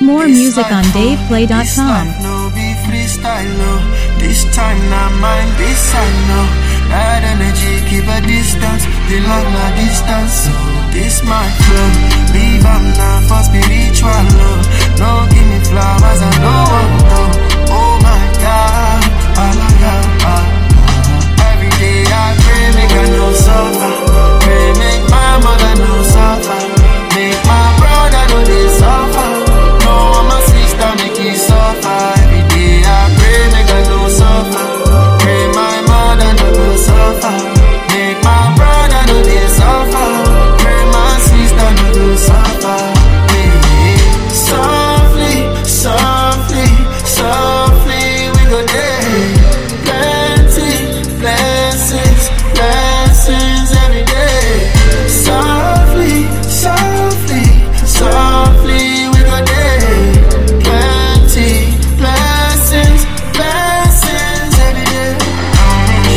more This music on life, oh, This DavePlay.com. life no be freestyle, no. This time not mine, this I know. That energy keep a distance, the love na distance. So this my flow, leave am now for spiritual love. No give me flowers, I no want to. Oh my God, hallelujah. Every day I pray, make I no suffer. Pray, make my mother no suffer. Make my brother no they suffer. No, my sister make it suffer. Every day I pray, make I no suffer. Pray my mother no go suffer. Make my brother no they suffer. Pray my sister no go suffer. Hey, hey. Softly, softly, softly we go there. Plenty blessings, blessings every day. Softly, softly, softly we go there. Plenty blessings, blessings every day.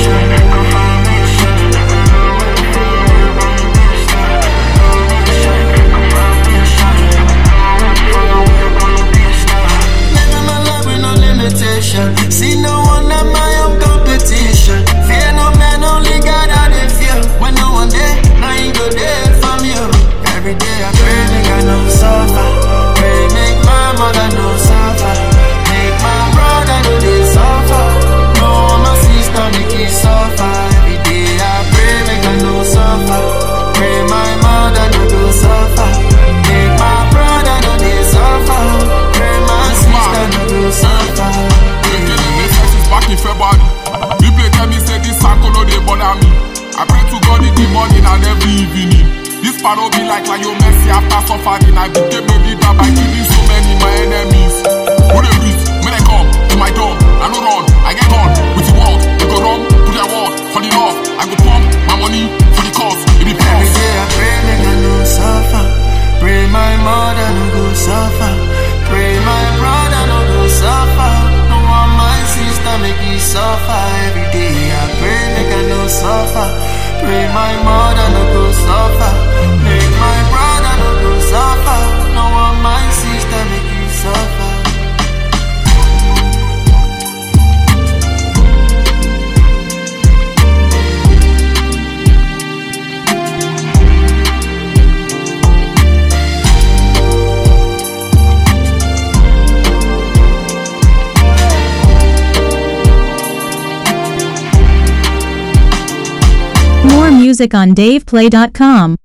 Living my life with no limitation. See no one at my own competition. Fear no man, only God I dey fear. When no one there, now you go there for me. oh. Every day I pray, make I no suffer. Pray, make my mother no suffer. Make my brother no they suffer. No, my sister make it suffer. Every day I pray, make I no suffer. Pray my mother no go suffer. Make my brother no they suffer. Pray my sister no go suffer. since back in February. People tell me say this circle no dey bother me. I pray to God in the morning and every evening. This paro be like Lionel Messi after suffering. I became a leader by killing so many my enemies. Who they breathe? When they come to my door, I no run. I get on with the world. They go run to their word for the love. I go pump my money for the cause. It be Every pause. day I pray, make I no suffer. Pray my mother no go suffer. Pray my brother no go suffer. No want my sister make it suffer. Every day I pray, make I no suffer. Pray my mother no go suffer. Make my brother no go suffer. No want my sister make it suffer. More music on DavePlay.com.